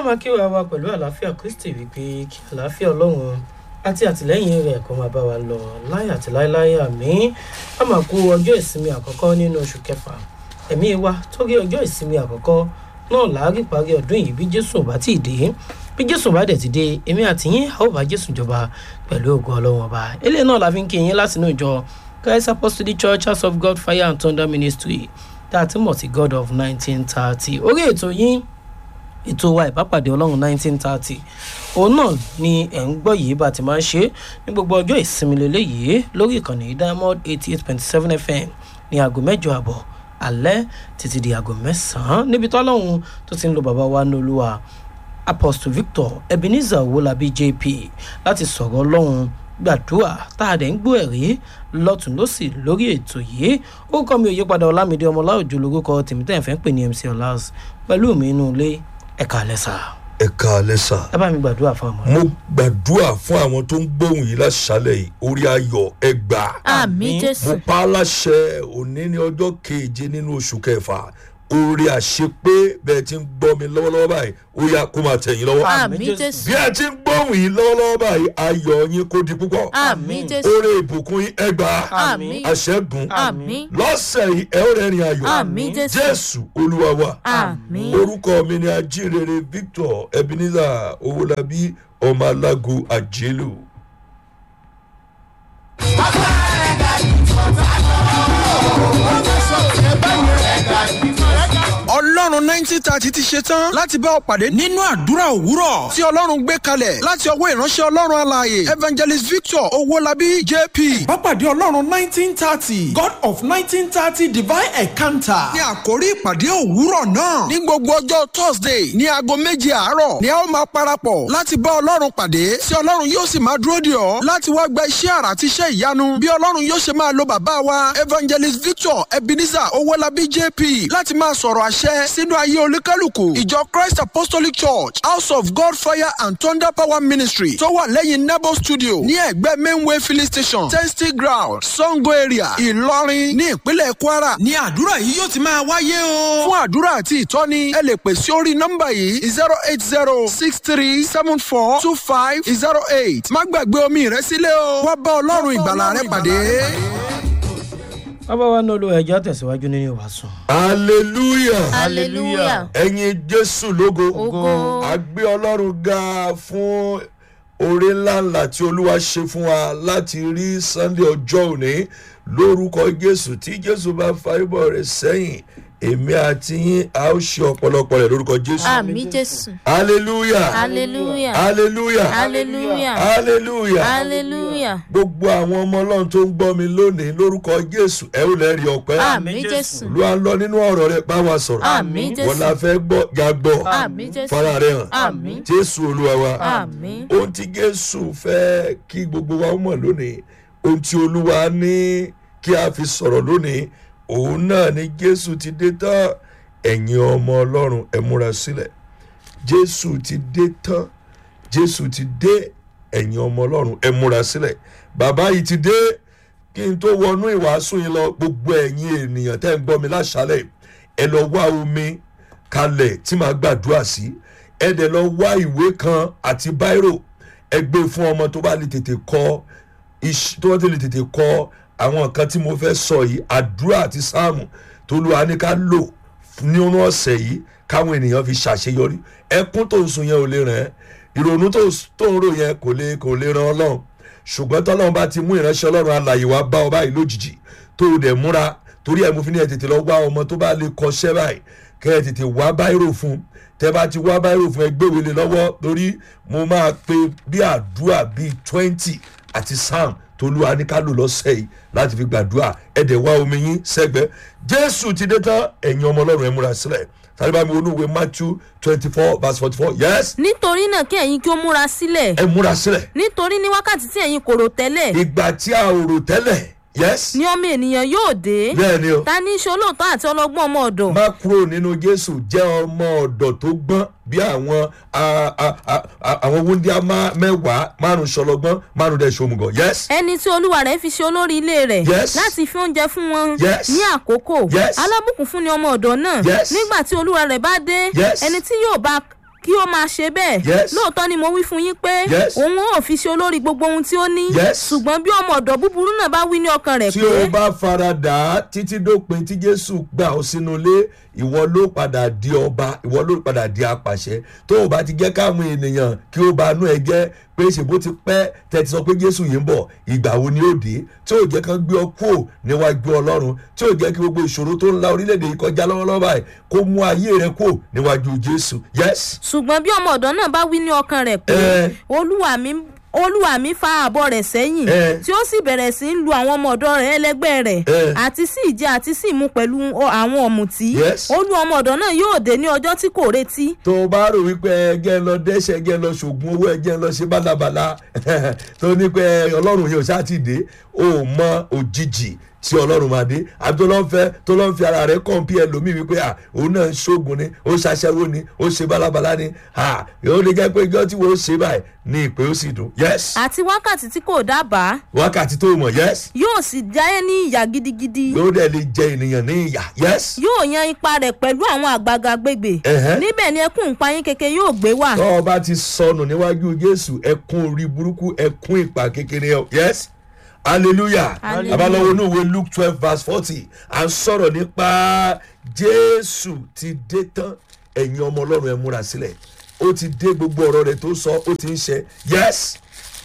máa kí wa wá pẹ̀lú àlàáfíà kristi wípé kí àlàáfíà ọlọ́run àti àtìlẹ́yìn rẹ̀ kó máa bá wa lọ láyé àti láéláé àmì a máa kú ọjọ́ ìsinmi àkọ́kọ́ nínú oṣù kẹfà ẹ̀mí wa torí ọjọ́ ìsinmi àkọ́kọ́ náà láàárín parí ọdún yìí bí jésù ò bá tí ì dé bí jésù bá dẹ̀ ti dé èmi àti yín a ó bá jésù jọba pẹ̀lú ògo ọlọ́run ọba eléyìí náà la fi ń kí yín látinú ìjọ christ apostolic church house of god fire and thunder ministry tá a ti mọ̀ sí god of nineteen thirty orí ètò yín ètò wa ìbápàdé ọlọ́run nineteen thirty òun náà ni ẹ̀ ń gbọ́ yìí bá ti máa ń ṣe ní gbogbo ọjọ́ ìsinmi lélẹ́yìí lórí ìkànnì diamond eighty eight point seven fm ní aago mẹ́jọ àbọ̀ alẹ́ títí di aago mẹ́sàn-án níbi tó ọlọ́run tó ti ń lo bàbá wa ní olúwa apostle victor ebenezer owolabi jp láti sọ̀rọ̀ ọlọ́run gbàdúrà tá a dẹ̀ ń gbọ́ ẹ̀rí lọ́tún lọ́sì lórí ètò yìí ó kọ́ mi òye padà ọlámídé ọmọláòjò lórúkọ tèmítẹ́ ìfẹ́ ń pè ní mc ọlás pẹ̀lú mi inú ilé ẹ̀ka lẹ́sà ẹ káalẹ́ sà. ẹ bá mi gbàdúrà fún ọmọ mo gbàdúrà fún àwọn tó ń gbóhùn yìí láṣálẹ̀ yìí orí ayọ̀ ẹ gbà. àmì mo jésù pa á láṣẹ òní ní ọjọ́ keje nínú oṣù kẹfà orí àṣepé bẹ́ẹ̀ ti ń gbọ́ mi lọ́wọ́lọ́wọ́ báyìí ó yá kó máa tẹ̀yìn lọ́wọ́. àmì jésù bí ẹ ti ń gbóhùn yìí lọ́wọ́lọ́wọ́ báyìí ayọ̀ yín kó di púpọ̀. àmì jésù orí ìbùkún yín ẹ gbà. àmì àṣẹ́gun àmì lọ́sẹ̀ yìí ẹ ó rẹ́rìn ayọ̀. àmì jésù jésù olúwa wa àmì orúkọ mi ni ajínrere victor ebenezer owolabi ọmọ alágo àjẹlò. ọlọ́run nineteen thirty ti ṣe tán láti bá ọ pàdé nínú àdúrà òwúrọ̀ tí ọlọ́run gbé kalẹ̀ láti ọwọ́ ìránṣẹ́ ọlọ́run alààyè evangelist victor owólabí jp. Bápàdé Ọlọ́run nineteen thirty God of nineteen thirty divine encounter. ní àkórí ìpàdé òwúrọ̀ náà ní gbogbo ọjọ́ thursday ní aago méje àárọ̀ ni a ó máa parapọ̀ láti bá ọlọ́run pàdé tí ọlọ́run yóò sì máa dúró dè ọ́ láti wá gba iṣẹ́ àrà àti iṣẹ́ ìyanu bí ọlọ́run yóò ṣe máa lo bàbá wa evangelist victor ebenezer owólabí jp láti máa sọ̀rọ̀ àṣẹ sínú ayé olúkálùkù ìjọ christ apostolic church house of god fire and thunder power ministry tó wà lẹ́yìn nebo studio ní ẹ̀gbẹ́ mainway filling station testing ground sango area ìlọrin ní ìpínlẹ̀ kwara ní àdúrà yìí yóò ti máa wáyé o. fún àdúrà àti ìtọ́ni ẹ lè pè sí orí nọ́mbà yìí zero eight zero six three seven four two five zero eight má gbàgbé omi rẹ sílẹ̀ o wá bá ọlọ́run ìgbàlà rẹ pàdé. bàbá wa ní olúwa ẹjọ́ tẹ̀síwájú nínú ìwàsùn. hallelujah hallelujah ẹ̀yin jésù lógo Ògo. a gbé ọlọ́run ga fún oore ńláńlá tí olúwa ṣe fún wa láti rí sunday ọjọ́ òní lórúkọ jésù tí jésù bá faribọ̀ rẹ̀ sẹ́yìn èmi àti yín a ó ṣe ọ̀pọ̀lọpọ̀ rẹ̀ lórúkọ jésù àmì jésù hallelujah hallelujah hallelujah hallelujah hallelujah hallelujah gbogbo àwọn ọmọ ọlọ́run tó ń gbọ́ mi lónìí lórúkọ jésù ẹ ó lẹ́rìí ọpẹ́ àmì jésù olúwa ń lọ nínú ọ̀rọ̀ rẹ bá wa sọ̀rọ̀ àmì wọn la jésù fẹ́ gbọ́ já gbọ́ àmì jésù fara rẹ hàn àmì jésù olúwa wa àmì ohun tí jésù fẹ́ kí gbogbo wa mọ̀ lónìí ohun tí olúwa ní kí a fi sọ̀rọ̀ lónìí òun náà ni jésù ti dé tán ẹ̀yin ọmọ ọlọ́run ẹ múra sílẹ̀ jésù ti dé tán jésù ti dé ẹ̀yin ọmọ ọlọ́run ẹ múra sílẹ̀ bàbá yìí ti dé kí n tó wọnú ìwàásù yìí lọ gbogbo ẹ̀yin ènìyàn tẹ́ ń gbọ́ mi láṣálẹ̀ ẹ lọ wá omi kalẹ̀ tí màá gbàdúrà sí ẹ dẹ̀ lọ wá ìwé kan àti báírò ẹ gbé fún ọmọ tó bá lè tètè kọ iṣ- tó bá lè tètè kọ àwọn nǹkan tí mo fẹ́ sọ yìí àdúrà àti sáàmù tó lu àníká lò nínú ọ̀sẹ̀ yìí káwọn ènìyàn fi ṣàṣeyọrí ẹkún tó ń sun yẹn ò lè ràn ẹ́ ìrònú tó tó ń rò yẹn kò lè kò lè ran ọlọ́run ṣùgbọ́n tọ́lọ́run bá ti mú ìránṣẹ́ ọlọ́run alàyè wá bá ọ báyìí lójijì tó o dẹ̀ múra torí ẹ̀ mo fi ní ẹ̀ tètè lọ wá ọmọ tó bá lè kọṣẹ́ báyìí kẹ́ ẹ̀ tètè wá báírò fún tẹ́ bá ti wá báírò fún ẹ gbéwèé lé lọ́wọ́ torí mo máa pe bí àdúrà bíi twenty àti sam tolúwa ní ká lò lọ́sẹ̀ yìí láti fi gbàdúrà ẹ̀dẹ̀ wá omi yín sẹ́gbẹ́ jésù ti dé tán ẹ̀yin ọmọ ọlọ́run ẹ̀ múra sílẹ̀ sáré bá mi olúwe matthew twenty four verse forty four yes nítorí náà kí ẹ̀yin kí ó múra sílẹ̀ ẹ múra sílẹ̀ nítorí ní wákàtí tí ẹ̀yin kò rò tẹ́lẹ̀ ìgbà tí a ò rò tẹ́lẹ̀ yes ni ọmọ ènìyàn yóò dé bẹ́ẹ̀ ni o ta ní í ṣe olóòótọ́ àti ọlọ́gbọ́n ọmọ ọ̀dọ̀ má kúrò nínú jésù jẹ́ ọmọ ọ̀dọ̀ tó gbọ́n bí àwọn a- a- a- a- àwọn wúndíá má- mẹ́wàá márùn ṣọlọgbọ́n márùn dẹ̀ ṣomùgọ̀ yes ẹni tí olúwa rẹ̀ fi ṣe olórí ilé rẹ̀ Yes. láti fi oúnjẹ fún wọn Yes. ní àkókò Yes. alábùkún fún ni ọmọ ọ̀dọ̀ náà Yes. nígbà tí olúwa rẹ̀ bá dé Yes. ẹni tí yóò bá kí ó máa ṣe bẹ́ẹ̀ Yes. lóòótọ́ ni mo wí fún yín pé Yes. òun ò fi ṣe olórí gbogbo ohun tí ó ní Yes. ṣùgbọ́n bí ọmọ ọ̀dọ́ búburú náà bá wí ní ọkàn rẹ̀ tí pé o bá fara dà á títí dópin tí jésù gbà ó sínú ilé ìwọ ló padà di ọba ìwọ ló padà di apàṣẹ tó o bá ti jẹ́ káwọn ènìyàn kí ó bá nú ẹ jẹ́ pé ṣèbó ti pẹ́ tẹ́tí sọ pé jésù yìí ń bọ̀ ìgbà wo ni ó dé tí ò jẹ́ kán gbé ọ kúò níwájú ọlọ́run tí ò jẹ́ kí gbogbo ìṣòro tó ń la orílẹ̀-èdè yìí kọjá lọ́wọ́lọ́wọ́ báyìí kó mú ayé rẹ kúò níwájú jésù yes ṣùgbọ́n bí ọmọ ọ̀dọ́ náà bá wí ní ọkàn rẹ̀ pé Eh. olúwa mi olúwa mi fa àbọ̀ rẹ̀ sẹ́yìn Eh. tí ó sì bẹ̀rẹ̀ sí í lu àwọn ọmọ ọ̀dọ́ rẹ̀ ẹlẹgbẹ́ rẹ̀ Eh. àti sí ìjẹ àti sí ìmu pẹ̀lú ọ- àwọn ọ̀mùtí Yes. olú ọmọ ọ̀dọ́ náà yóò dé ní ọjọ́ tí kò retí tó o bá rò wípé ẹgẹ́ ń lọ dẹ́sẹ̀ ẹgẹ́ ń lọ ṣògùn owó ẹgẹ́ ń lọ ṣe bálabàla tó ní pé ọlọ́run yẹn ò ṣáà ti dé o ò mọ òjijì tí ọlọ́run máa dé àbí tó lọ́ ń fẹ́ tó lọ́ ń fi ara rẹ̀ kàn bí ẹlòmíì wípé à òun náà ń ṣoògùn ni ó ṣaṣẹ́wó ni ó ṣe bálabàla ni à ó lè jẹ́ pé ijọ́ tí wọ́n ṣe báyìí ní ìpè ó sì dùn yes àti wákàtí tí kò dábàá wákàtí tó mọ̀ yes yóò sì jáyé ní ìyà gidigidi yóò dẹ̀ lè jẹ ènìyàn ní ìyà yes yóò yan ipa rẹ̀ pẹ̀lú àwọn àgbààgbà gbègbè Ẹ̀hẹ́. níbẹ̀ ni ẹkún ìpayín keke yóò gbé wà tọ́ ọ bá ti sọnù níwájú jésù ẹkún orí burúkú ẹkún ìpà kékeré ọ yes hallelujah Hallelujah. abalọ́wọ́ inú ìwé luke twelve verse forty à ń sọ̀rọ̀ nípa jésù ti dé tán ẹ̀yin ọmọ ọlọ́run ẹ múra sílẹ̀ ó ti dé gbogbo ọ̀rọ̀ rẹ̀ tó sọ ó ti ń ṣe yes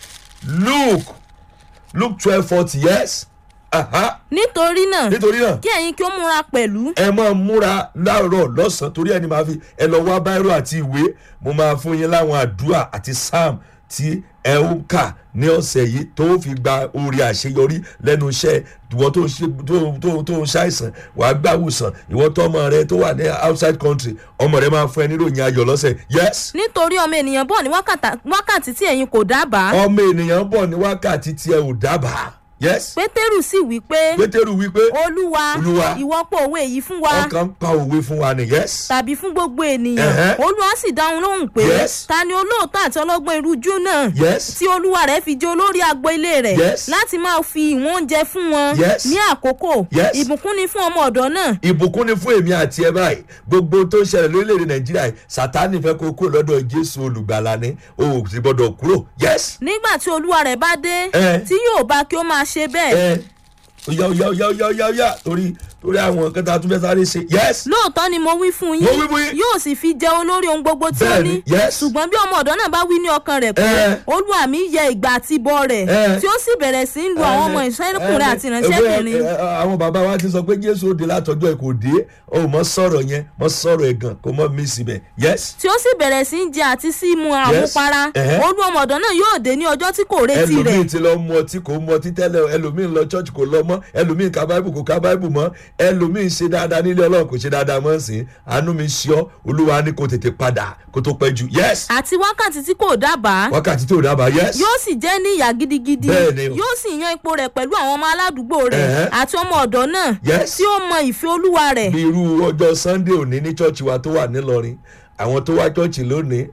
luke luke twelve forty yes aha nítorí náà nítorí náà kí ẹ̀yin kí ó múra pẹ̀lú ẹ máa múra láàárọ̀ lọ́sàn-án torí ẹni máa fi ẹ lọ wá báírò àti ìwé mo máa fún yín láwọn àdúrà àti psalm tí ẹ ń kà ní ọ̀sẹ̀ yìí tó fi gba orí àṣeyọrí lẹ́nu iṣẹ́ ìwọ tó ń ṣe tó tó tó ń ṣàìsàn wàá gbàwùsàn ìwọ tọmọ rẹ tó wà ní outside country ọmọ rẹ máa fún ẹ níròyìn ayọ̀ lọ́sẹ̀ yes nítorí ọmọ ènìyàn bọ̀ ní wákàtà- wákàtí tí ẹ̀yin kò dábàá ọmọ ènìyàn bọ̀ ní wákàtí tí ẹ ò dábàá yes pétérù sì wí pé pétérù wípé olúwa Olúwa. ìwọ pọ̀ òwe yìí fún wa ọkàn ń pa òwe fún wa ni yes tàbí fún gbogbo ènìyàn Ẹ̀hẹ́. olúwa sì dáhùn lóhùn pé Yes. ta ni olóòótọ́ àti ọlọ́gbọ́n irú jù náà yes tí olúwa rẹ̀ fi jẹ́ olórí agbo ilé rẹ̀ Yes. láti máa fi ìwọ̀n oúnjẹ fún wọn Yes. ní àkókò Yes. ìbùkún ni fún ọmọ ọ̀dọ́ náà ìbùkún ni fún èmi àti ẹ báyìí gbogbo tó ń ṣẹlẹ̀ lórílẹ̀‐èdè nàìjíríà yìí sátánì fẹ́ kó kúrò lọ́dọ̀ jésù olùgbàlà ni o ò sì gbọ́dọ̀ kúrò yes nígbà tí olúwa rẹ̀ bá dé Eh. tí yóò bá kí ó máa ṣe bẹ́ẹ̀ ẹ oya oya oya oya oya oya torí torí àwọn nǹkan tá a tún fẹ́ sáré ṣe yes lóòótọ́ ni mo wí fún Mo yín wí fún yín. yóò sì fi jẹ olórí ohun gbogbo tí ó Bẹ́ẹ̀ni, ní yes. ṣùgbọ́n bí ọmọ ọ̀dọ́ náà bá wí ní ọkàn rẹ̀ pé Eh. olúwa mi yẹ ìgbà àti ìbọ̀ rẹ̀ Eh. tí ó sì bẹ̀rẹ̀ sí í lu àwọn ọmọ ìṣẹ́kùnrin àti Ẹ, ìránṣẹ́bìnrin ẹ, ẹ, àwọn bàbá wa ti sọ pé jésù òde látọjọ́ ẹ kò dé o mọ sọ̀rọ̀ yẹn mọ sọ̀rọ̀ ẹ̀gàn kò mọ mí síbẹ̀ yes tí ó sì bẹ̀rẹ̀ sí í jẹ àti sí í mu àmupara Eh. olú ọmọ ọ̀dọ́ náà yóò dé ní ọjọ́ tí kò retí rẹ̀ ẹlòmíì ti lọ mu ọtí kò mu ọtí tẹ́lẹ̀ ẹlòmíì lọ church kò lọ mọ́ ẹlòmíì ka báìbù kò ka báìbù mọ́ ẹlòmíì ṣe dáadáa nílé ọlọ́run kò ṣe dáadáa mọ́ sí àánú mi ṣe ọ́ olúwa ní kò tètè padà kó tó pẹ́ jù yes àti wákàtí tí kò dábàá wákàtí tó dábàá yes yóò sì jẹ́ ní ìyà gidigidi Bẹ́ẹ̀ni o. yóò sì yan ipò rẹ̀ pẹ̀lú àwọn ọmọ aládùúgbò rẹ̀ Ẹ̀hẹ́. àti ọmọ ọ̀dọ́ náà Yes. tí ó mọ ìfẹ́ olúwa rẹ̀ bí irú ọjọ́ sunday òní ní church wa tó wà nílọrin àwọn tó wá church lónìí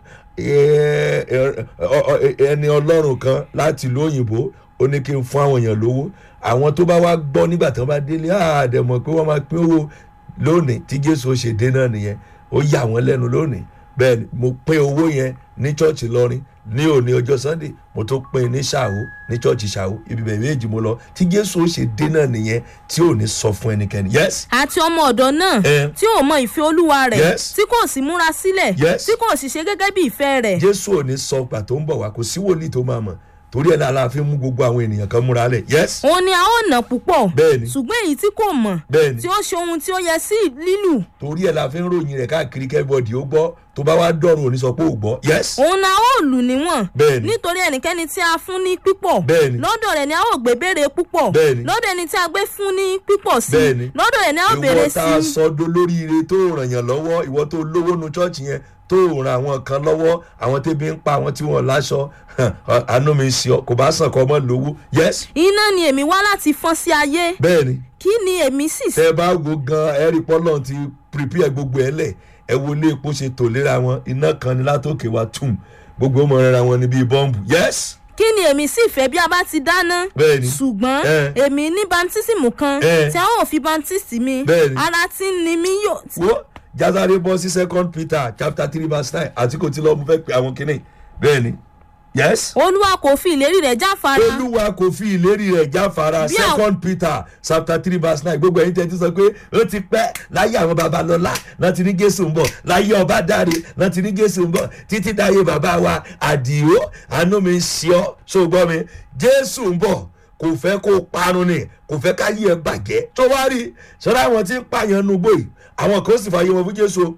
ẹ, ẹ, ọ- ọ- ẹni ọlọ́run kan láti ìlú òyìnbó ó ní kí n fún àwọn èèyàn lówó àwọn tó bá wá gbọ́ nígbà tí wọ́n bá délé àdẹ̀mọ̀ pé wọ́n máa pín owó lónìí tí jésù ó ṣe dé náà nìyẹn ó yà wọ́n lẹ́nu lónìí bẹ́ẹ̀ ni mo pín owó yẹn ní church lọrin ní òní ọjọ́ sunday mo tó pín ní ṣàwó ní church ṣàwó ibi bẹ̀rẹ̀ méjì mo lọ tí jésù ó ṣe dé náà nìyẹn tí ò ní sọ fún ẹnikẹ́ni yes àti ọmọ ọ̀dọ́ náà Eh. tí ò mọ ìfẹ́ olúwa rẹ̀ Yes. tí kò sì múra sílẹ̀ Yes. tí kò sì ṣe gẹ́gẹ́ bí ìfẹ́ rẹ̀ jésù ò ní sọ gbà tó ń bọ̀ wá kò sí wòlíì tó máa mọ̀ torí ẹ̀ náà la fi mú gbogbo àwọn ènìyàn kan múra lẹ̀ yes òun ni a ó nà púpọ̀ Bẹ́ẹ̀ni. ṣùgbọ́n èyí tí kò mọ̀ Bẹ́ẹ̀ni. tí ó ṣe ohun tí ó yẹ sí lílù torí ẹ̀ la fi ń ròyìn rẹ̀ káàkiri kẹ́bọ̀dì ó gbọ́ tó bá wá dọ̀rùn òní sọ pé ò gbọ́ yes òun ni a ó lù níwọ̀n Bẹ́ẹ̀ni. nítorí ẹnikẹ́ni tí a fún ní pípọ̀ Bẹ́ẹ̀ni. lọ́dọ̀ rẹ̀ ni a ó gbé béèrè púpọ̀ Bẹ́ẹ̀ni. lọ́dọ̀ ẹni tí a gbé fún ní pípọ̀ sí Bẹ́ẹ̀ni. lọ́dọ̀ rẹ̀ ni a ó béèrè ìwọ tá a sí sọ dolóríire tó ràn yàn lọ́wọ́ ìwọ tó lówó nu chọ́ọ̀chì yẹn tó ràn àwọn kan lọ́wọ́ àwọn tẹ́bi ń pa àwọn tí wọ́n láṣọ àánú mi sí ọ kò bá sàn kọ́ ọmọ lówó yes iná ni èmi wá láti fọ́n sí ayé bẹ́ẹ̀ ni kí ni èmi sì tẹ bá wo gan ẹrí pọlọ ti prepare gbogbo ẹ lẹ ẹ wo ilé epo ṣe tò léra wọn iná kan ní látòkè wa tùm gbogbo ọmọ rẹ ra wọn ní bíi bọ́ǹbù yes kí ni èmi sì fẹ́ bí a bá ti dáná Bẹ́ẹ̀ni. ṣùgbọ́n Eh. èmi ní bantísìmù kan Eh. tí a ó fi bantísì mi Bẹ́ẹ̀ni. ara tí ń ni mí yóò wo jásáré bọ́ sí second peter chapter three verse nine àti kò tí lọ́ọ́ mo fẹ́ pe àwọn kìnnì bẹ́ẹ̀ ni yes olúwa kò fi ìlérí rẹ̀ jáfara olúwa kò fi ìlérí rẹ̀ jáfara Bí àwọn- second peter chapter three verse nine gbogbo ẹ̀yin tẹ́tí sọ pé ó ti pẹ́ láyé àwọn babalọ́lá láti ní jésù ń bọ̀ láyé ọba dáre láti ní jésù ń bọ̀ títí dáyé bàbá wa àdìó àánú mi ń ṣe ọ́ ṣó o gbọ́ mi jésù ń bọ̀ kò fẹ́ kó parun ni kò fẹ́ ká yí ẹ bàjẹ́ tó wá rí sọ́dọ̀ àwọn tí ń pààyàn nugbó yìí àwọn kan sì fààyè wọn fún jésù o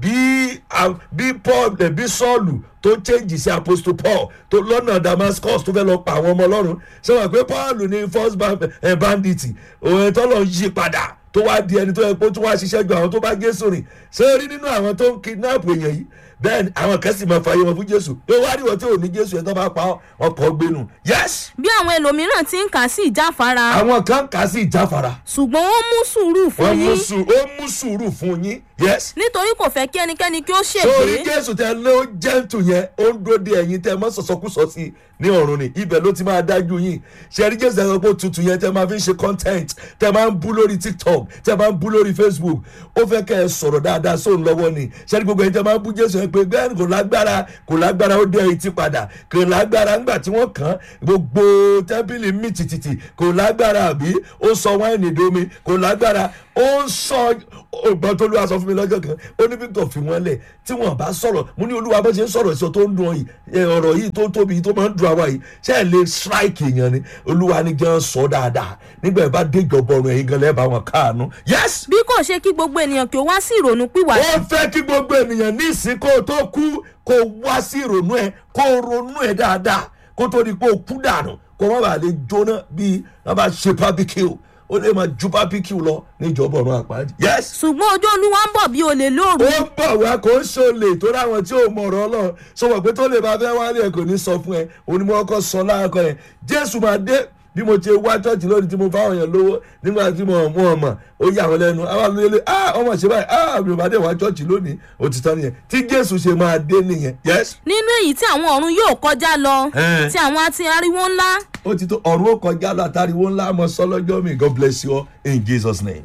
bí a- bí paul ẹ bí sọ́ọ̀lù tó change sí apostle paul tó lọ́nà damascus tó fẹ́ lọ pa àwọn ọmọ ọlọ́run ṣé wọ́n pé paul ní first ban- eh, bandit òun tó lọ yí padà tó wá di ẹni tó yẹ kó tún wá ṣiṣẹ́ ju àwọn tó bá jésù rìn ṣé o rí nínú àwọn tó ń kidnap èèyàn yìí bẹ́ẹ̀ ni àwọn kan sì máa fààyè wọn fún jésù pé wá rí wọn tí ò ní jésù yẹn tó bá pa ọ́, ọkọ̀ gbénu yes bí àwọn ẹlòmíràn ti ń kà sí ìjáfara àwọn kan kà á sí ìjáfara ṣùgbọ́n ó mú sùúrù fún wọ́n mú yín sùúrù ó mú sùúrù fún yín yes nítorí kò fẹ́ kí ẹnikẹ́ni kí ó sórí ṣègbé jésù tẹ ló jẹ́ǹtù yẹn ó ń dúró de ẹ̀yin tẹ mọ́ sọ̀sọ́kùsọ sí i ní ọ̀run ni ibẹ̀ ló ti máa dájú yín ṣẹ́rí jésù tẹ sọ pé tutù yẹn tẹ máa fi ń ṣe content tẹ máa ń bú lórí tiktok tẹ máa ń bú lórí facebook ó fẹ́ kẹ́ ẹ sọ̀rọ̀ dáadáa sóun lọ́wọ́ ni ṣẹ́rí gbogbo ẹ̀yin tẹ máa ń bú jésù yẹn pé bẹ́ẹ̀ kò lágbára kò lágbára ó dé etí padà kò lágbára ńgbà tí wọ́n kàn án gbogbo tẹ́ḿpìlì mì tìtìtì kò lágbára àbí ó sọ wáìnì domi kò lágbára ó ń sọ ọgbọ́n tó lùwà sọ fún mi lọ́jọ́ kan ó ní victor fi wọ́n lẹ̀ tí wọ́n bá sọ̀rọ̀ mo ní olúwa bó ṣe ń sọ̀rọ̀ sọ tó ń dùn yìí ẹ, ọ̀rọ̀ yìí tó tóbi yìí tó máa ń dùn àwa yìí ṣé ẹ lè strike èèyàn ni olúwa ní jẹ́ sọ dáadáa nígbà yẹn bá dé ìjọba ọ̀run ẹ̀yin gan lẹ́ẹ̀bà wọn káàánú yes bí kò ṣe kí gbogbo ènìyàn kí ó wá sí ìrònú pìwàdà ó fẹ́ kí gbogbo ènìyàn ní ìsìnkú tó kú kó wá sí ìrònú ẹ kó ronú ẹ dáadáa kó tó di pé ó kú dànù kó má bàa lè jóná bíi wọn bá ṣe barbecue ó lè máa ju barbecue lọ níjọba ọ̀run àpáàdì yes ṣùgbọ́n ojú olúwa ń bọ̀ bí olè lóru ó ń bọ̀ wá kó ń ṣòlè tó ráwọn tí ò mọ̀ ọ̀rọ̀ ọlọ́run sọ̀rọ̀ pé tó lè bá fẹ́ wálé ẹ̀ kò ní sọ fún ẹ òun ni mo kọ́ sọ láàkọ́ yẹn jésù máa dé bí mo ṣe wá chọ́ọ̀chì lónìí tí mo fáwọn èèyàn lówó nígbà tí mo mú ọmọ ó yà wọ́n lẹ́nu àwọn àlùyẹlẹ ah ọmọ ṣe báyìí ah mi ò bá dé wá chọ́ọ̀chì lónìí òtítọ́ nìyẹn tí jésù ṣe máa dé nìyẹn yes nínú èyí tí àwọn ọ̀run yóò kọjá lọ Ẹ̀. tí àwọn àti ariwo ńlá ó ti tó ọ̀run ó kọjá lọ àtàríwó ńlá mọ sọlọ́jọ́ mi god bless you all in jesus name.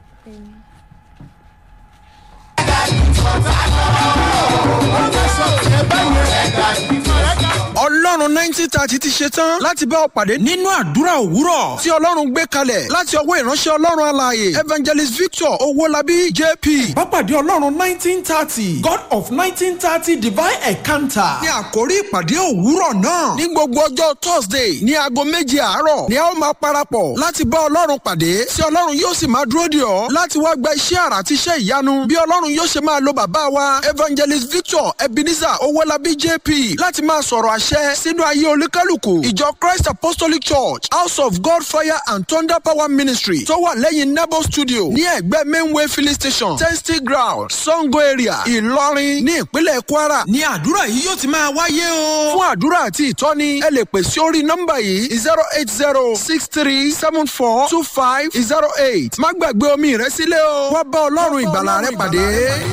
ọlọ́run nineteen thirty ti ṣe tán láti bá ọ pàdé nínú àdúrà òwúrọ̀ tí ọlọ́run gbé kalẹ̀ láti ọwọ́ ìránṣẹ́ ọlọ́run alààyè evangelist victor owólabí jp. Bápàdé Ọlọ́run nineteen thirty God of nineteen thirty divine encounter. ní àkórí ìpàdé òwúrọ̀ náà ní gbogbo ọjọ́ thursday ní aago méje àárọ̀ ni a ó máa parapọ̀ láti bá ọlọ́run pàdé tí ọlọ́run yóò sì máa dúró dè ọ́ láti wá gba iṣẹ́ àrà àti iṣẹ́ ìyanu bí ọlọ́run yóò ṣe máa lo bàbá wa evangelist victor ebenezer owólabí jp láti máa sọ̀rọ̀ àṣẹ sínú ayé olúkálùkù ìjọ christ apostolic church house of god fire and thunder power ministry tó wà lẹ́yìn nebo studio ní ẹ̀gbẹ́ mainway filling station testy ground sango area ìlọrin ní ìpínlẹ̀ kwara ní àdúrà yìí yóò ti máa wáyé o. fún àdúrà àti ìtọ́ni ẹ lè pè sí orí nọ́mbà yìí zero eight zero six three seven four two five zero eight má gbàgbé omi rẹ sílẹ̀ o wá bá ọlọ́run ìgbàlà rẹ pàdé.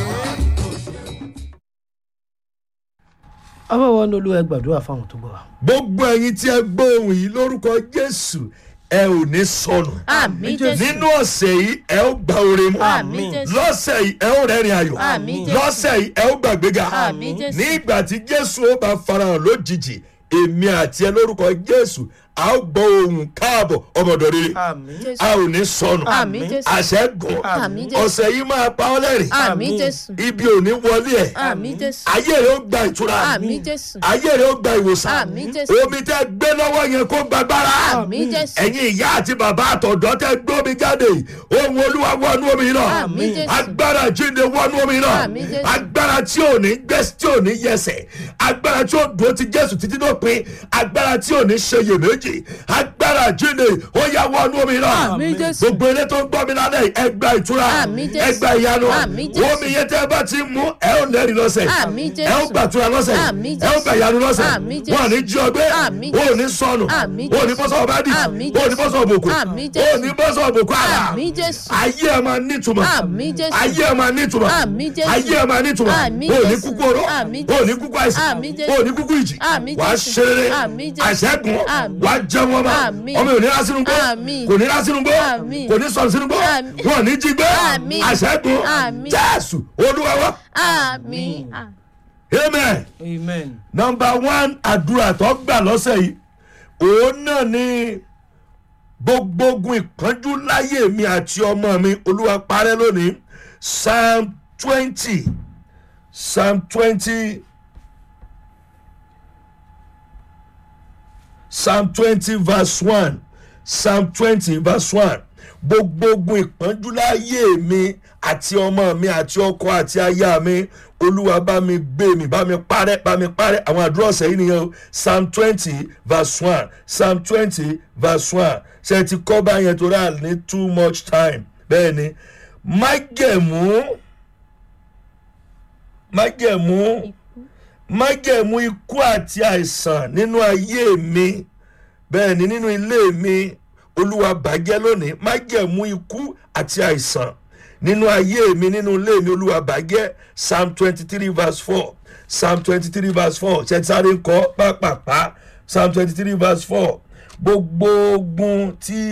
abáwọ̀ ní olú ẹ gbàdúrà fáwọn tó gbọ́ wa. gbogbo ẹyin tí ẹ gbọ́ ohun yìí lórúkọ jésù ẹ ò ní sọnù àmì jésù nínú ọ̀sẹ̀ yìí ẹ ó gba oore mu àmì jésù lọ́sẹ̀ yìí ẹ ó rẹ́rìn ayọ̀ Àmín Jésù. lọ́sẹ̀ yìí ẹ ó gbàgbéga Àmín Jésù. nígbà tí jésù ó bá farahàn lójijì èmi àti ẹ lórúkọ jésù a ó gbọ́ ohun káàbọ̀ ọmọdọ̀ rere àmì Jésù. a ò ní sọnù àmì jésù àṣẹ gùn Àmín Jésù. ọ̀sẹ̀ yìí máa pa ọ́ lẹ́rìn àmì jésù ibi ò ní wọlé ẹ̀ àmì jésù ayé rẹ̀ ó gba ìtura àmì jésù ayé rẹ̀ ó gba ìwòsàn Àmín Jésù. omi tẹ́ gbé lọ́wọ́ yẹn kó gbàgbára àmì jésù ẹ̀yin ìyá àti bàbá àtọ̀dọ́ tẹ́ gbómi jáde ohun olúwa wọnú omi náà Àmín Jésù. agbára jíǹde wọnú omi náà Àmín Jésù. agbára tí ò ní gbẹ tí ò ní yẹsẹ̀ agbára tí ó dúró ti jésù títí dópin agbára tí ò ní ṣeyèméjì agbára jíǹde ó yá wọnú omi náà Àmín Jésù. gbogbo eré tó ń gbọ́ mi lálẹ́ yìí, ẹ gba ìtura Àmín Jésù. ẹ gba ìyanu Àmín Jésù. omi yẹn tẹ́ bá ti mú ẹ ó lẹ́rìí lọ́sẹ̀ Àmín Jésù. ẹ ó gbàtura lọ́sẹ̀ Àmín ẹ ó Jésù. gbà ìyanu lọ́sẹ̀ Àmín Jésù. wọn ò ní jí ọgbẹ́ Àmín wọn ò Jésù. ní sọnù Àmín wọn ò ní Jésù. bọ́sọ̀ ọ̀bádì Àmín wọn ò ní Jésù. bọ́sọ̀ òbòkù Àmín wọn ò Jésù. ní bọ́sọ̀ òbòkù àrà àmì jésù ayé ẹ máa nítumọ̀ Àmín Jésù. ayé ẹ máa nítumọ̀ Àmín Jésù. ayé ẹ máa nítumọ̀ Àmín wọn ò ní Jésù. kúkú oró Àmín wọn ò ní Jésù. kúkú àìsàn Àmín Jésù. wọn ò ní kúkú ìjì Àmín wàá Jésù. ṣeré Àmín Jésù. àṣẹ́gun Àmín wàá wà á jẹun ọmọ Àmín. ọmọ ò ní rá sínú gbó Àmín. kò ní rá sínú gbó Àmín. kò ní sọ̀rọ̀ sínú gbó Àmín. wọn ò ní jí gbé Àmín. àṣẹ́gun Àmín. jésù olúwa wa àmì amen amen nọmba one àdúrà tó gbà lọ́sẹ̀ yìí òun náà ni gbogbo ogun ìpọ́njú láyé mi àti ọmọ mi olúwa parẹ́ lónìí psalm twenty psalm twenty psalm twenty verse one psalm twenty verse one gbogbo ogun ìpọ́njú láyé mi àti ọmọ mi àti ọkọ àti aya mi olúwa bá mi gbé mi bá mi parẹ́ bá mi parẹ́ àwọn àdúrà ọ̀sẹ̀ yìí nìyẹn o psalm twenty verse one psalm twenty verse one ṣe ti kọ́ báyẹn tó rà ní too much time bẹ́ẹ̀ ni májẹ̀mú májẹ̀mú májẹ̀mú ikú àti àìsàn nínú ayé mi bẹ́ẹ̀ ni nínú ilé mi olúwa bàjẹ́ lónìí májẹ̀mú ikú àti àìsàn nínú ayé mi nínú ilé mi olúwa bàjẹ́ psalm twenty three verse four psalm twenty three verse four ṣẹ́tìsáré ń kọ́ pápápá psalm twenty three verse four gbogbo ogun tí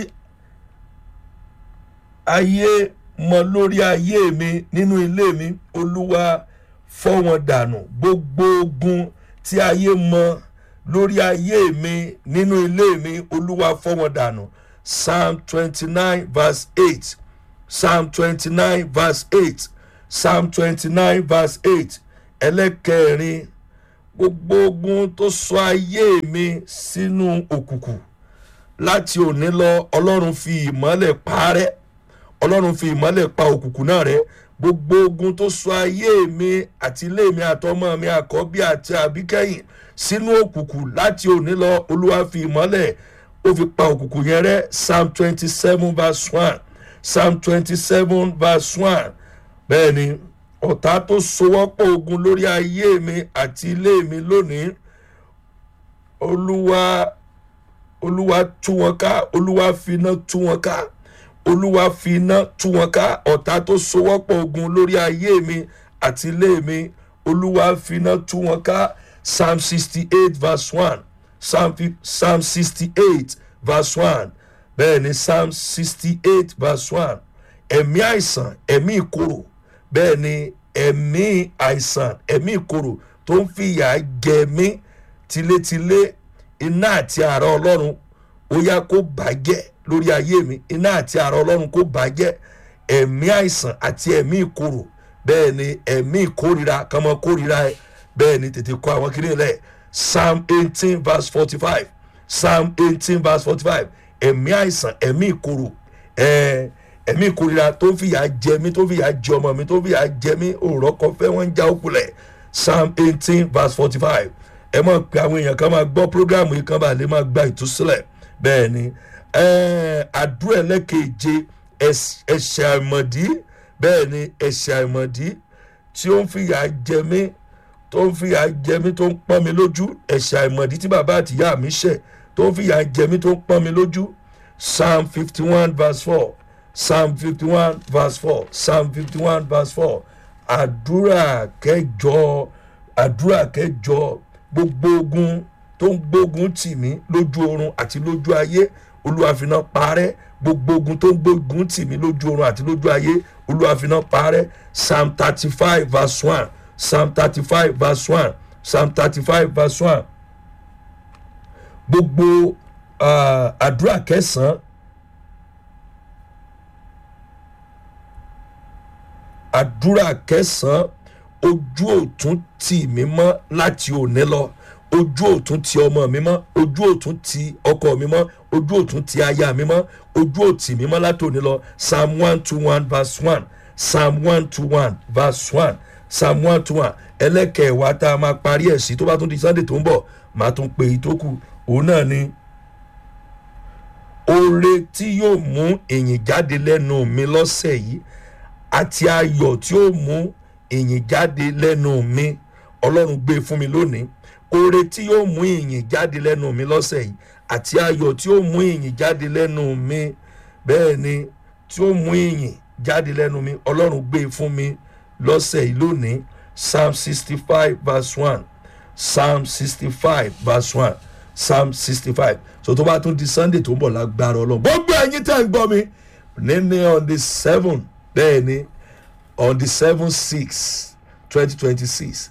ayé mọ lórí ayé mi nínú ilé mi olúwa fọ́ wọn dànù gbogbo ogun tí ayé mọ lórí ayé mi nínú ilé mi olúwa fọ́ wọn dànù psalm twenty nine verse eight psalm twenty nine verse eight psalm twenty nine verse eight ẹlẹ́kẹrin gbogbo ogun tó sọ ayé mi sínú òkùnkùn láti òní lọ ọlọ́run fi ìmọ́lẹ̀ parẹ́ ọlọ́run fi ìmọ́lẹ̀ pa òkùnkùn náà rẹ́ gbogbo ogun tó sọ ayé mi àti ilé mi àtọmọ mi àkọ́bí àti àbíkẹ́yìn sínú òkùnkùn láti òní lọ olúwa fi ìmọ́lẹ̀ ó fi pa òkùnkùn yẹn rẹ́ psalm twenty seven verse one psalm twenty seven verse one bẹ́ẹ̀ ni ọ̀tá tó sowọ́pọ̀ ogun lórí ayé mi àti ilé mi lónìí olúwa olúwa tú wọn ká olúwa finá tú wọn ká olúwa finá tú wọn ká ọ̀tá tó sowọ́pọ̀ ogun lórí ayé mi àti ilé mi olúwa finá tú wọn ká psalm sixty eight verse one psalm fi- psalm sixty eight verse one bẹ́ẹ̀ ni psalm sixty eight verse one ẹ̀mí àìsàn ẹ̀mí ìkorò bẹ́ẹ̀ ni ẹ̀mí àìsàn ẹ̀mí ìkorò tó ń fìyà jẹ mí tilétilé iná àti àrà ọlọ́run ó yá kó bàjẹ́ lórí ayé mi iná àti àrà ọlọ́run kó bàjẹ́ ẹ̀mí àìsàn àti ẹ̀mí ìkorò bẹ́ẹ̀ ni ẹ̀mí ìkórira kan mọ́ kórira ẹ̀ bẹ́ẹ̀ ni tètè kọ́ àwọn kiri lẹ̀ psalm eighteen verse forty-five psalm eighteen verse forty-five ẹ̀mí àìsàn ẹ̀mí ìkorò ẹ̀ẹ́ ẹ̀mí ìkórira tó ń fìyà jẹ mí tó ń fìyà jẹ ọmọ mi tó ń fìyà jẹ mí òòrọ̀ kan fẹ́ wọ́n ń já òkulẹ̀ psalm eighteen verse forty-five ẹ mọ̀ pé àwọn èèyàn kan máa gbọ́ programu yìí kan bá lè máa gba ìtúsílẹ̀ bẹ́ẹ̀ ni ẹ̀ẹ́ àdúrà ẹlẹ́keje ẹ̀s- ẹ̀ṣẹ̀ àìmọ̀dí bẹ́ẹ̀ ni ẹ̀ṣẹ̀ àìmọ̀dí tí ó ń fìyà jẹ mí tó ń fìyà jẹ mí tó ń pọ́n mi lójú ẹ̀ṣẹ̀ àìmọ̀dí tí bàbá àtìyá mi ṣẹ̀ tó ń fìyà jẹ mí tó ń pọ́n mi lójú psalm fifty one verse four psalm fifty one verse four psalm fifty one verse four àdúrà kẹjọ àdúrà kẹjọ gbogbo ogun tó ń gbógun tì mí lójú oorun àti lójú ayé olúwàfínà parẹ́ gbogbo ogun tó ń gbógun tì mí lójú oorun àti lójú ayé olúwàfínà parẹ́ psalm thirty five verse one psalm thirty five verse one psalm thirty five verse one gbogbo ah, àdúrà kẹsàn-án àdúrà kẹsàn-án ojú òtún tì mí mọ́ láti òní lọ ojú òtún ti ọmọ mi mọ́ ojú òtún ti ọkọ mi mọ́ ojú òtún ti aya mi mọ́ ojú òtì mi mọ́ láti òní lọ psalm one two one verse one psalm one two one verse one psalm one two one ẹlẹ́kẹ̀ẹ́wá tá a máa parí ẹ̀ sí tó bá tún di sunday tó ń bọ̀ màá tún pe ìtókù òun náà ni oore tí yóò mú èyìn jáde lẹ́nu mi lọ́sẹ̀ yìí àti ayọ̀ tí ó mú ìyìn jáde lẹ́nu mi ọlọ́run gbé fún mi lónìí oore tí yóò mú ìyìn jáde lẹ́nu mi lọ́sẹ̀ yìí àti ayọ̀ tí ó mú ìyìn jáde lẹ́nu mi bẹ́ẹ̀ ni tí ó mú ìyìn jáde lẹ́nu mi ọlọ́run gbé fún mi lọ́sẹ̀ yìí lónìí psalm sixty five verse one psalm sixty five verse one psalm sixty five so tó bá tún di sunday tó ń bọ̀ lágbára ọlọ́run gbogbo ẹ̀yin tẹ́ ń gbọ́ mi níní on the seven bẹ́ẹ̀ ni on the seven six twenty twenty six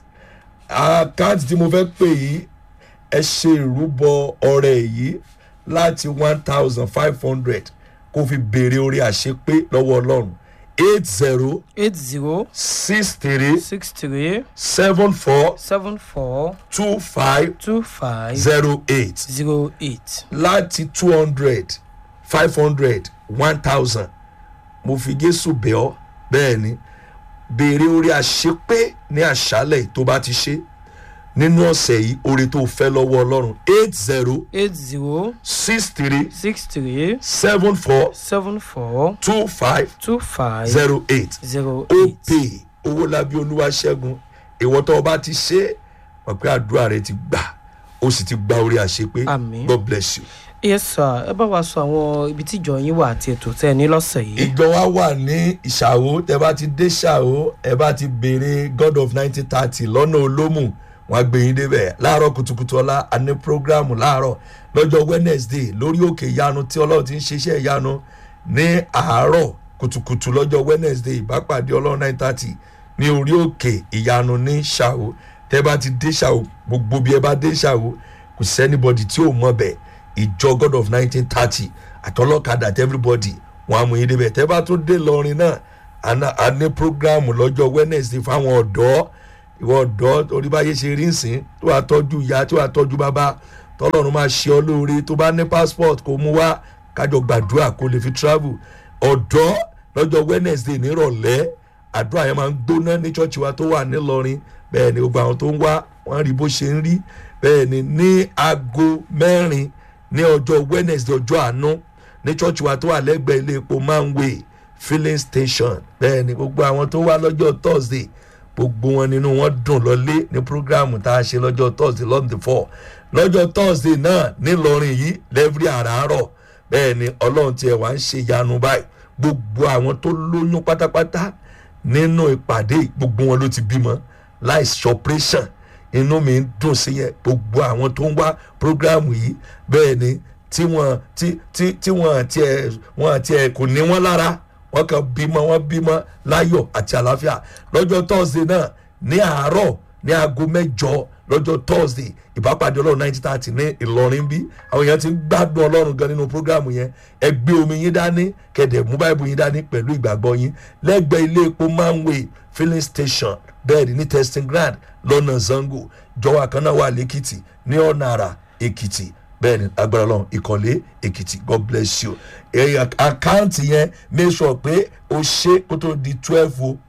àkáǹtì tí mo fẹ́ pè yìí ẹ ṣe ìrúbọ ọrẹ yìí láti one thousand five hundred kó fi béèrè orí àṣepé lọ́wọ́ ọlọ́run eight zero eight zero six three six three seven four seven four two five two five zero eight zero eight. láti two hundred five hundred one thousand mo fi jésù bẹ̀ ọ́ bẹ́ẹ̀ ni béèrè orí àṣepé ní àṣálẹ̀ tó bá ti ṣe nínú ọ̀sẹ̀ yìí orí tó fẹ́ lọ́wọ́ ọlọ́run eight zero eight zero six three six three seven four seven four two five two five zero eight zero ó eight. pè owó lábí olúwa ṣẹ́gun ìwọ tó o bá ti ṣe mọ̀ pé àdúrà rẹ ti gbà ó sì ti gba orí àṣepé Àmín. god bless you. yes sir ẹ bá wa sọ àwọn ibi tí ìjọ yín wà àti ètò tẹ́ ẹ ní lọ́sẹ̀ yìí. ìjọ wa wà ní ìṣàwó tẹ bá ti dé ṣàwó ẹ bá ti béèrè god of nineteen thirty lọ́nà olómù wọn á gbé yín débẹ̀ láàárọ̀ kùtùkùtù ọ̀la a ní programu láàárọ̀ lọ́jọ́ wednesday lórí òkè ìyanu tí ọlọ́run ti ń ṣiṣẹ́ ìyanu ní àárọ̀ kùtùkùtù lọ́jọ́ wednesday ìbápàdé ọlọ́run nine thirty ní orí òkè ìyanu ní ṣàwó tẹ bá ti dé ṣàwó gbogbo bí ẹ bá dé ṣàwó kò sẹ́nibọ́dì tí ò mọ̀ bẹ́ẹ̀ ìjọ god of nineteen thirty àtọlọ́kadà àti everybody wọn á mú yín débẹ̀ tẹ́ bá tún dé lọrin náà àná- a ní programu lọ́jọ́ wednesday fáwọn ọ̀dọ́ ìwọ ọ̀dọ́ orí báyé ṣe rí nsìn tó wàá tọ́jú ìyá tó wàá tọ́jú bàbá tọ́lọ́run máa ṣe ọ lóore tó bá ní passport kó mú wá kájọ gbàdúrà kó lè fi travel ọ̀dọ́ lọ́jọ́ wednesday nírọ̀lẹ́ àdúrà yẹn máa ń gbóná ní chọ́ọ̀chì wa tó wà nílọrin bẹ́ẹ̀ ni gbogbo àwọn tó ń wá wọ́n rí bó ṣe ń rí bẹ́ẹ̀ ni ní aago mẹ́rin ní ọjọ́ wednesday ọjọ́ àánú ní church wa tó wà lẹ́gbẹ̀ẹ́ ilé epo manway filling station bẹ́ẹ̀ ni gbogbo àwọn tó wá lọ́jọ́ thursday gbogbo wọn nínú wọn dùn lọlé ní programu tá a ṣe lọ́jọ́ thursday lọ́n the four lọ́jọ́ thursday náà nílọrin yìí lẹ́fírí àràárọ̀ bẹ́ẹ̀ ni ọlọ́run tiẹ̀ wá ń ṣe yanu báyìí gbogbo àwọn tó lóyún pátápátá nínú ìpàdé gbogbo wọn ló ti bímọ láìsí operation inú mi ń dùn sí yẹn gbogbo àwọn tó ń wá programu yìí bẹ́ẹ̀ ni tí wọ́n tí tí tí wọ́n tiẹ̀ wọ́n tiẹ̀ kò ní wọ́n lára wọ́n kàn bímọ wọ́n bímọ láyọ̀ àti àlàáfíà lọ́jọ́ thursday náà ní àárọ̀ ní aago mẹ́jọ lọ́jọ́ thursday ìbápàdé ọlọ́run nineteen thirty ní ìlọrin bí àwọn èèyàn ti ń gbádùn ọlọ́run gan nínú programu yẹn ẹ gbé omi yín dání kẹ̀dẹ̀ mú báìbù yín dání pẹ̀lú ìgbàgbọ́ yín lẹ́gbẹ̀ẹ́ ilé epo manway filling station bẹ́ẹ̀ ni ní testing ground lọ́nà zango jọwọ́ kan náà wà lẹ́kìtì ní ọ̀nà àrà èkìtì bẹ́ẹ̀ ni agbára lọ́run ìkọ̀lé èkìtì god bless you ẹ̀yà àkáǹtì yẹn make sure pé o ṣe kó tó di twelve o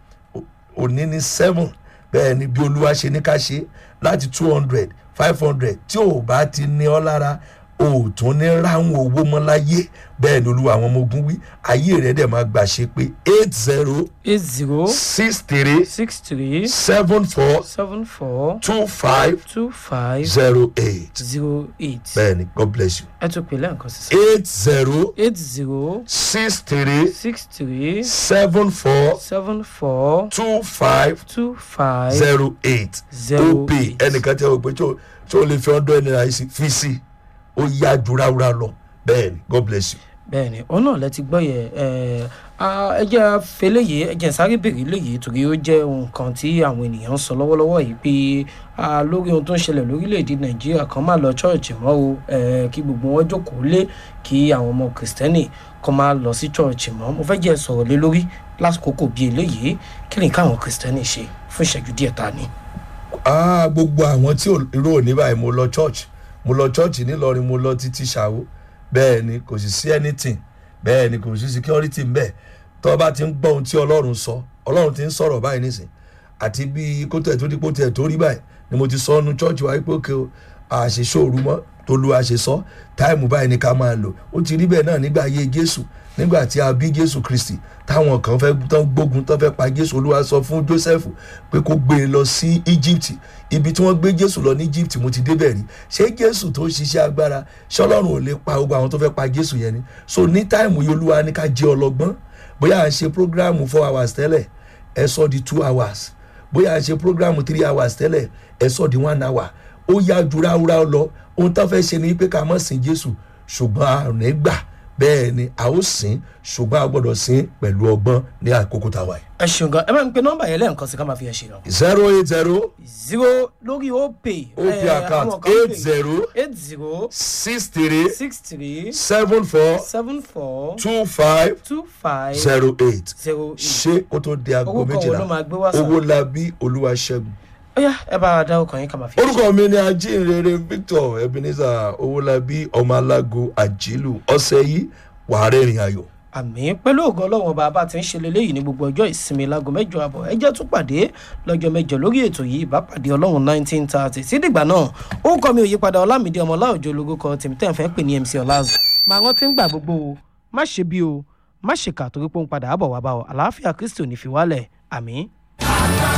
òní ní seven bẹ́ẹ̀ ni bí olúwa ṣe ní ká ṣe láti two hundred five hundred tí ò bá ti ní ọ lára o ò tún ní ráhùn owó mọ́ láyé bẹ́ẹ̀ ni olúwa àwọn ọmọ ogun wí ayé rẹ̀ dẹ̀ máa gbà ṣe pé eight zero eight zero six three six three seven four seven four two five two five zero eight zero eight. bẹ́ẹ̀ ni god bless you ẹ tún pè lẹ́ǹkan sísè. eight zero eight zero six three six three seven four seven four two five two five zero eight zero op eight. ẹnìkan tí a rò pé tí o tí o lè fi ọdún ẹni ra sí fi sí ó yá ju ráúrá lọ bẹ́ẹ̀ ni god bless you. bẹ́ẹ̀ni òun náà lẹ ti gbọ́ yẹ ẹ ẹ jẹ́ fẹlẹ yìí ẹ jẹ́ sáré bèrè léyìí torí ó jẹ́ nǹkan tí àwọn ènìyàn ń sọ lọ́wọ́lọ́wọ́ yìí pé ah, lórí ohun tó ń ṣẹlẹ̀ lórílẹ̀‐èdè nàìjíríà kan máa lọ ṣọ́ọ̀ṣì mọ́ o ẹ kí gbogbo wọn jókòó lé kí àwọn ọmọ kìrìsìtẹ́nì kan máa lọ sí ṣọ́ọ̀ṣì mọ́ mo fẹ́ jẹ́ sọ̀rọ̀ lé lórí lásìkò bíi eléyìí kí ni káwọn kìrìsìtẹ́nì ṣe fún ìṣẹ́jú díẹ̀ ta ni. ah gbogbo àwọn tí ò- irú òní báyìí mo lọ church mo lọ church nílọrin mo lọ títí ṣàwó bẹ́ẹ̀ ni kò sì sí anything bẹ́ẹ̀ ni kò sí security ń bẹ̀ tó bá ti ń gbọ́ ohun tí ọlọ́run sọ ọlọ́run ti ń sọ̀rọ̀ báyìí nísìn àti bí kótó ẹ̀ tó dípò tẹ̀ tó rí báyìí ni mo ti sọ ọ́nu church wa pé òkè o àṣeṣòru mọ́ tó lu àṣesọ́ táìmù báyìí ni ká máa lò ó ti rí bẹ́ẹ̀ náà nígbà ayé jésù nígbà tí a bí jésù kristi táwọn kan fẹ́ tán gbógun tán fẹ́ pa jésù olúwa sọ fún joseph pé kó gbé e lọ sí egypt ibi tí wọ́n gbé jésù lọ ní egypt mo ti débẹ̀ rí ṣé jésù tó ń ṣiṣẹ́ agbára ṣé ọlọ́run ò lè pa gbogbo àwọn tó fẹ́ pa jésù yẹn ni so ní táìmù yìí olúwa ní ká jẹ́ ọlọ́gbọ́n bóyá à ń ṣe programu four hours tẹ́lẹ̀ ẹ sọ di two hours bóyá à ń ṣe programu three hours tẹ́lẹ̀ ẹ sọ di one hour ó yá ju ráúráú lọ ohun tó fẹ́ ṣe ni pé ká mọ̀ sìn jésù ṣùgbọ́n a ò ní gbà bẹ́ẹ̀ ni a ó sìn ṣùgbọ́n a gbọ́dọ̀ sìn pẹ̀lú ọgbọ́n ní àkókò tá a wà yìí. ẹ ṣeun gan ẹ bá ń pe nọ́mbà yẹn lẹ́ẹ̀kan sí ká máa fi ẹ ṣe lọ. zero eight zero zero lórí opay op account eight zero eight zero six three six three seven four seven four two five two five zero eight zero eight. ṣé kó tó di aago Owó kan wo méjìlá ló máa gbé wá sàn? owó labí olúwaṣẹ́gun. ó yá ẹ bá a dá ọkàn yín ká máa fi ẹ ṣe. orúkọ mi ni ajínrere victor ebenezer owólabí ọmọ alágo àjílù ọ̀sẹ̀ yìí wàá rẹ́rìn ayọ̀. àmì pẹ̀lú ògo ọlọ́run ọba bá ti ń ṣe leléyìí ní gbogbo ọjọ́ ìsinmi láago mẹ́jọ àbọ̀ ẹ jẹ́ tún pàdé lọ́jọ́ mẹ́jọ lórí ètò yìí ìbápàdé ọlọ́run nineteen thirty sídìgbà náà ó kọ́ mi òyípadà ọlámídé ọmọ ọláòjò ológo kan tèmi tẹ́ ń fẹ́ pè ní mc ọláàzù máa rántí ń gbà gbogbo o má ṣe bí o má ṣe kà torí pé ó ń padà àbọ̀ wá bá ọ àlàáfíà kristi ò ní fi wálẹ̀ àmì.